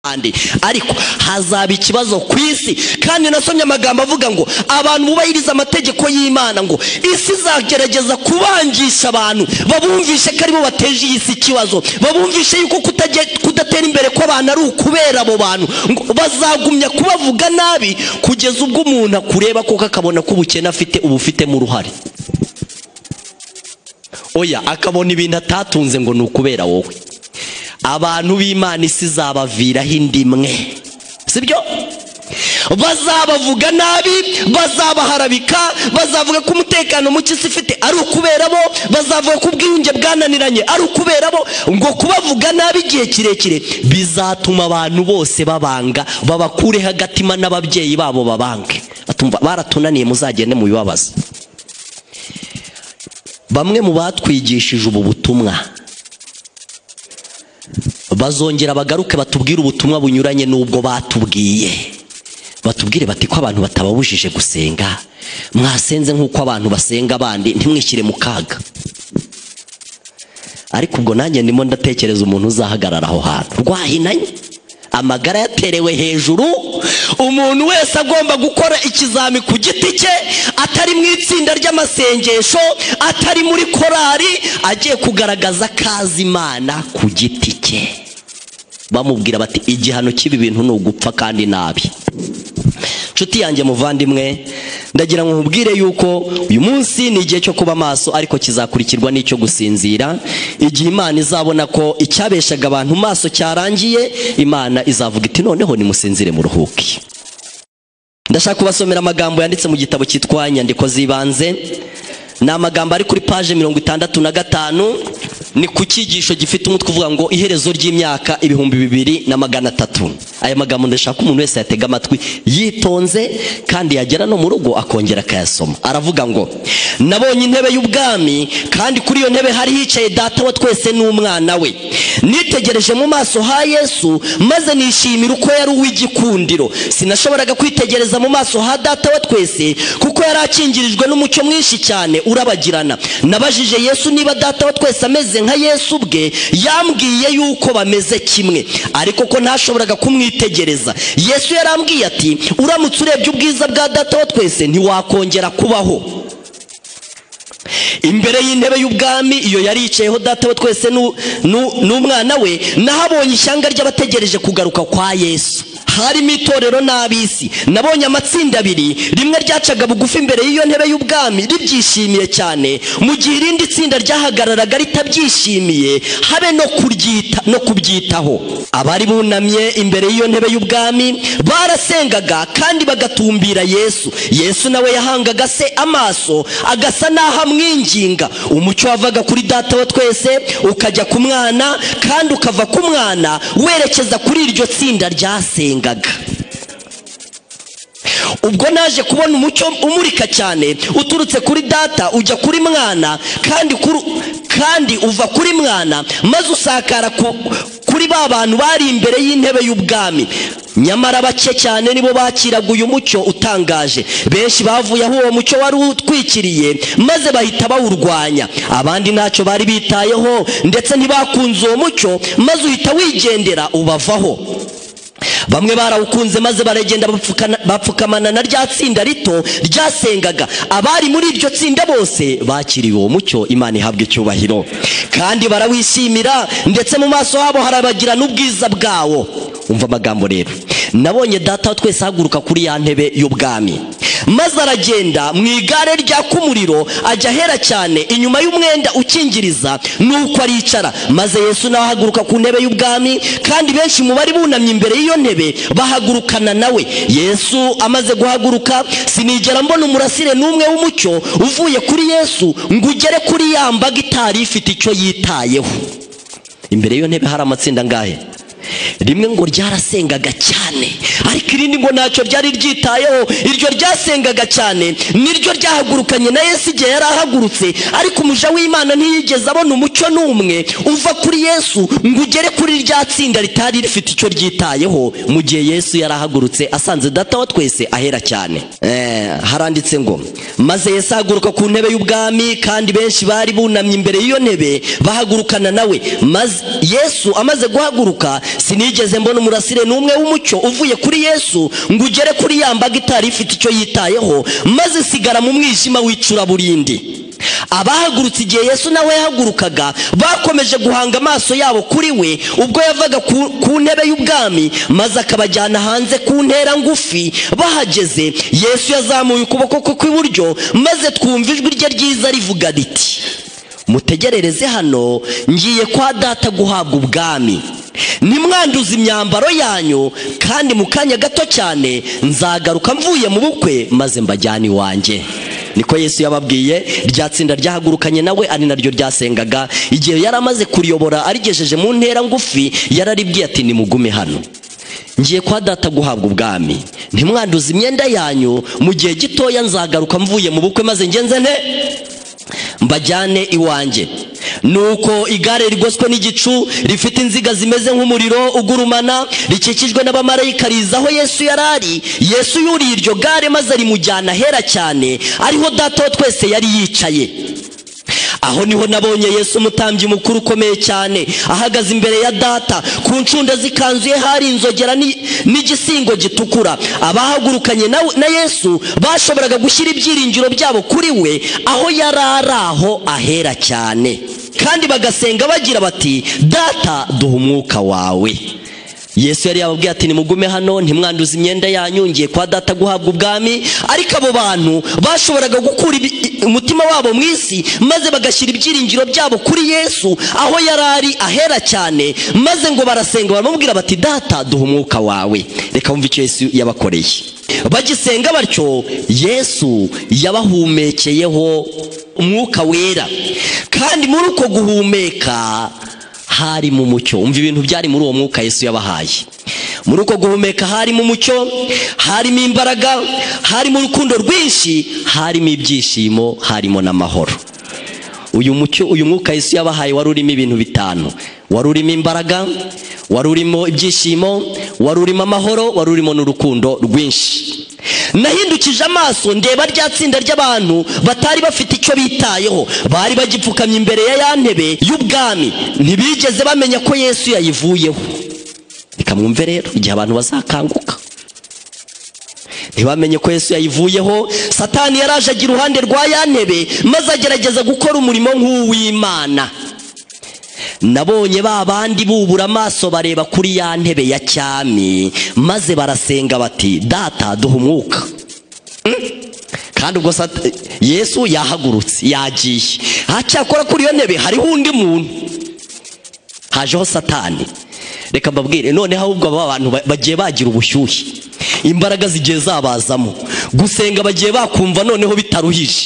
ahandi ariko hazaba ikibazo ku isi kandi nasomye amagambo avuga ngo abantu bubahiriza amategeko y'imana ngo isi izagerageza kubangisha abantu babumvishe ko aribo bateje iyi si ikibazo babumvishe yuko kutage- kudatera imbere kw'abantu ari ukubera abo bantu ngo bazagumya kubavuga nabi kugeza ubwo umuntu akureba koko akabona ko ubukene afite uba ufitemo uruhare oya akabona ibintu atatunze ngo ni ukubera wowe abantu b'imana isi izabaviraho indi imwe sibyo bazabavuga nabi bazabaharabika bazavuga ko umutekano muke isi ifite ari ukubera bo bazavuga ko ubwiyunge bwananiranye ari ukubera bo ngo kubavuga nabi igihe kirekire bizatuma abantu bose babanga babakureho agatima n'ababyeyi babo babange Batumva, baratunaniye muzagende mubibabaza bamwe mu batwigishije ubu butumwa bazongera bagaruke batubwire ubutumwa bunyuranye n'ubwo batubwiye batubwire bati ko abantu batababujije gusenga mwasenze nk'uko abantu basenga abandi ntimwishyire mu kaga ariko ubwo nanjye ndimo ndatekereza umuntu uzahagarara aho hantu rwahinanye amagara yaterewe hejuru umuntu wese agomba gukora ikizami ku giti cye atari mu itsinda ry'amasengesho atari muri korari agiye kugaragaza kazi imana ku giti cye bamubwira bati igihano cy'ibi bintu ni ugupfa kandi nabi nshuti yanjye muvandimwe ndagira ngo nkubwire yuko uyu munsi ni igihe cyo kuba maso ariko kizakurikirwa n'icyo gusinzira igihe imana izabona ko icyabeshaga abantu maso cyarangiye imana izavuga iti noneho nimusinzire muruhuke ndashaka kubasomera amagambo yanditse mu gitabo cyitwa inyandiko z'ibanze ni amagambo ari kuri paje mirongo itandatu na gatanu ni ku cyigisho gifite umutwe uvuga ngo iherezo ry'imyaka ibihumbi bibiri na magana atatu aya magambo ndashaka umuntu wese yatega amatwi yitonze kandi yagera no mu rugo akongera akayasoma aravuga ngo nabonye intebe y'ubwami kandi kuri iyo ntebe hari hicaye data wa twese n'umwana we nitegereje mu maso ha yesu maze nishimira uko yari uw'igikundiro sinashoboraga kwitegereza mu maso ha data wa twese kuko yari akingirijwe n'umucyo mwinshi cyane urabagirana nabajije yesu niba data wa twese ameze nka yesu ubwe yambwiye yuko bameze kimwe ariko ko ntashoboraga kumwitegereza yesu yarambwiye ati uramutse urebye ubwiza bwa data wa twese ntiwakongera kubaho imbere y'intebe y'ubwami iyo yari yicayeho data we twese nu- nu- n'umwana we nahabonye ishyanga ry'abategereje kugaruka kwa yesu harimo itorero n'ab'isi nabonye amatsinda abiri rimwe ryacaga bugufi imbere y'iyo ntebe y'ubwami ribyishimiye cyane mu gihe irindi tsinda ryahagararaga ritabyishimiye habe no kuryita no kubyitaho abari bunamye imbere y'iyo ntebe y'ubwami barasengaga kandi bagatumbira yesu yesu nawe yahangaga se amaso agasa n'aho amwinginga umucyo wavaga kuri data wa twese ukajya ku mwana kandi ukava ku mwana werekeza kuri iryo tsinda ryasengaga ubwo naje kubona umucyo umurika cyane uturutse kuri data ujya kuri mwana kandi kuri kandi uva kuri mwana maze usakara ku, kuri ba bantu bari imbere y'intebe y'ubwami nyamara bake cyane nibo bakiraga uyu mucyo utangaje benshi bavuye aho uwo mucyo wari utwikiriye maze bahita bawurwanya abandi ntacyo bari bitayeho ndetse ntibakunze uwo mucyo maze uhita wigendera ubavaho bamwe barawukunze maze baragenda bapfukana- bapfukamana na rya tsinda rito ryasengaga abari muri iryo tsinda bose bakiriwe uwo mucyo imana ihabwa icyubahiro kandi barawishimira ndetse mu maso habo harabagirana ubwiza bwawo umva amagambo rero nabonye data wa twese ahaguruka kuri ya ntebe y'ubwami maze aragenda mu igare ryaka umuriro ajya ahera cyane inyuma y'umwenda ukingiriza nuko aricara maze yesu nawe ahaguruka ku ntebe y'ubwami kandi benshi mu bari bunamye imbere y'iyo ntebe bahagurukana nawe yesu amaze guhaguruka sinigera mbona umurasire n'umwe w'umucyo uvuye kuri yesu ngo ugere kuri ya mbaga itari ifite icyo yitayeho imbere y'iyo ntebe hari amatsinda angahe rimwe ngo ryarasengaga cyane ariko irindi ngo ntacyo ryari ryitayeho iryo ryasengaga cyane niryo ryahagurukanye na yesu igihe yari ahagurutse ariko umuja w'imana ntiyigeze abona umucyo n'umwe uva kuri yesu ngo ugere kuri rya tsinda ritari rifite icyo ryitayeho mu gihe yesu yari ahagurutse asanze data wa twese ahera cyane Eh, haranditse ngo maze yesu ahaguruka ku ntebe y'ubwami kandi benshi bari bunamye imbere y'iyo ntebe bahagurukana nawe maze yesu amaze guhaguruka sinigeze mbona umurasire n'umwe w'umucyo uvuye kuri yesu ngo ugere kuri ya mbaga itari ifite icyo yitayeho maze isigara mu mwijima w'icuraburindi abahagurutse igihe yesu nawe yahagurukaga bakomeje guhanga amaso yabo kuri we ubwo yavaga ku, ku ntebe y'ubwami maze akabajyana hanze ku ntera ngufi bahageze yesu yazamuye ukuboko kwe kw'iburyo maze twumva ijwi rye ryiza rivuga riti mutegerereze hano ngiye kwa data guhabwa ubwami nimwanduza imyambaro yanyu kandi mu kanya gato cyane nzagaruka mvuye mu bukwe maze mbajyane iwanjye niko yesu yababwiye rya tsinda ryahagurukanye nawe ari naryo ryasengaga igihe yari amaze kuriyobora arigejeje mu ntera ngufi yararibwiye ati nimugume hano ngiye kwa data guhabwa ubwami ntimwanduze imyenda yanyu mu gihe gitoya nzagaruka mvuye mu bukwe maze ngenze nte mbajyane iwanjye nuko igare rigoswe n'igicu rifite inziga zimeze nk'umuriro ugurumana rikikijwe n'abamarayika riza aho yesu yari ari yesu yuriye iryo gare maze rimujyana ahera cyane ariho data wa twese yari yicaye aho niho nabonye yesu umutambyi mukuru ukomeye cyane ahagaze imbere ya data ku ncunda z'ikanzu ye hari inzogera ni- n'igisingo gitukura abahagurukanye na, na yesu bashoboraga gushyira ibyiringiro byabo kuri we aho yari ari aho ahera cyane kandi bagasenga bagira bati data duha umwuka wawe yesu yari yababwiye ati nimugume hano ntimwanduze imyenda yanyu ngiye kwa data guhabwa ubwami ariko abo bantu bashoboraga gukura ibi- umutima wabo mu isi maze bagashyira ibyiringiro byabo kuri yesu aho yari ari ahera cyane maze ngo barasenga baramubwira bati data duha umwuka wawe reka wumve icyo yesu yabakoreye bagisenga batyo yesu yabahumekeyeho umwuka wera kandi muri uko guhumeka harimo umucyo umva ibintu byari muri uwo mwuka yesu yabahaye muri uko guhumeka harimo umucyo harimo imbaraga harimo urukundo rwinshi harimo ibyishimo harimo n'amahoro uyu mucyo uyu mwuka yesu yabahaye wari urimo ibintu bitanu wari urimo imbaraga wari urimo ibyishimo wari urimo amahoro wari urimo n'urukundo rwinshi nahindukije amaso ndeba rya tsinda ry'abantu batari bafite icyo bitayeho bari bagipfukamye imbere ya ya ntebe y'ubwami ntibigeze bamenya ko yesu yayivuyeho reka mwumve rero igihe abantu bazakanguka ntibamenye ko yesu yayivuyeho satani yaraje agira uruhande rwa ya ntebe maze agerageza gukora umurimo nk'uw'imana nabonye ba bandi bubura amaso bareba kuri ya ntebe ya cyami maze barasenga bati data duha umwuka Mm. kandi ubwo Sat- yesu yahagurutse yagiye hacyakora kuri iyo ntebe hariho undi muntu hajeho satani reka mbabwire noneho ahubwo aba bantu ba- bagiye bagira ubushyuhe imbaraga zigiye zabazamo gusenga bagiye bakumva noneho bitaruhije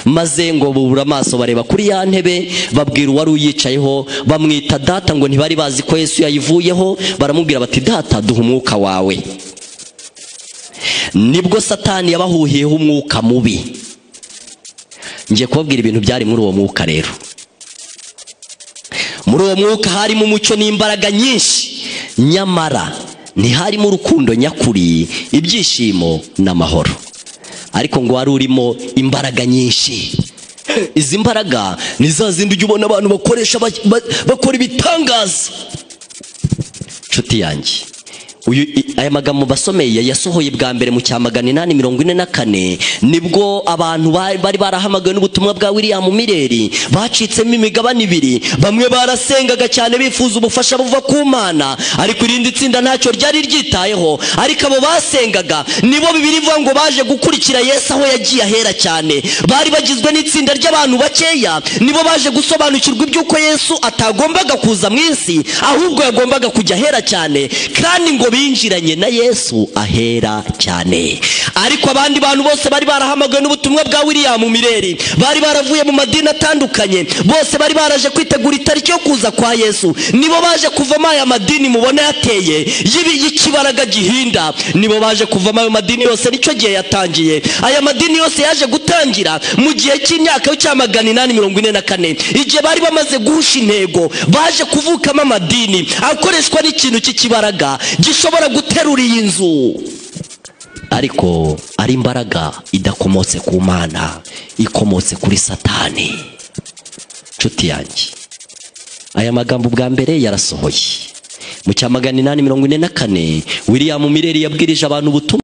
maze ngo bubura amaso bareba kuri ya ntebe babwira uwari uyicayeho bamwita data ngo ntibari bazi ko yesu yayivuyeho baramubwira bati data duha umwuka wawe nibwo satani yabahuhiyeho umwuka mubi ngiye kubabwira ibintu byari muri uwo mwuka rero muri uwo mwuka harimo umucyo n'imbaraga nyinshi nyamara ntiharimo urukundo nyakuri ibyishimo n'amahoro ariko ngo wari urimo imbaraga nyinshi izi mbaraga ni za zindi ujya ubona abantu bakoresha ba- ba- bakora ibitangaza nshuti yanjye uyu i- aya magambo basomeye yasohoye bwa mbere mu cya magana inani mirongo ine na kane nibwo abantu ba- bari barahamagawe n'ubutumwa bwa william mireri bacitsemo imigabane ibiri bamwe barasengaga cyane bifuza ubufasha buva ku mana ariko irindi tsinda ntacyo ryari ryitayeho ariko abo basengaga nibo bibiri ivuga ngo baje gukurikira yesu aho yagiye ahera cyane bari bagizwe n'itsinda ry'abantu bakeya nibo baje gusobanukirwa iby'uko yesu atagombaga kuza mu isi ahubwo yagombaga kujya ahera cyane kandi ngo binjiranye na yesu ahera cyane ariko abandi bantu bose bari barahamagawe n'ubutumwa bwa william mireri bari baravuye mu madini atandukanye bose bari baraje kwitegura itariki yo kuza kwa yesu nibo baje kuvamo aya madini mubona yateye y'ibi- y'ikibaraga gihinda nibo baje kuvamo ayo madini yose nicyo gihe yatangiye aya madini yose yaje gutangira mu gihe cy'imyaka cya magana inani mirongo ine na kane igihe bari bamaze guhusha intego baje kuvukamo amadini akoreshwa n'ikintu cy'ikibaraga gishobora guterura iyi nzu ariko ari imbaraga idakomotse ku mana ikomotse kuri satani nshuti yanjye aya magambo bwa mbere yarasohoye mu cya magana inani mirongo ine na kane william mireri yabwirije abantu ubutumwa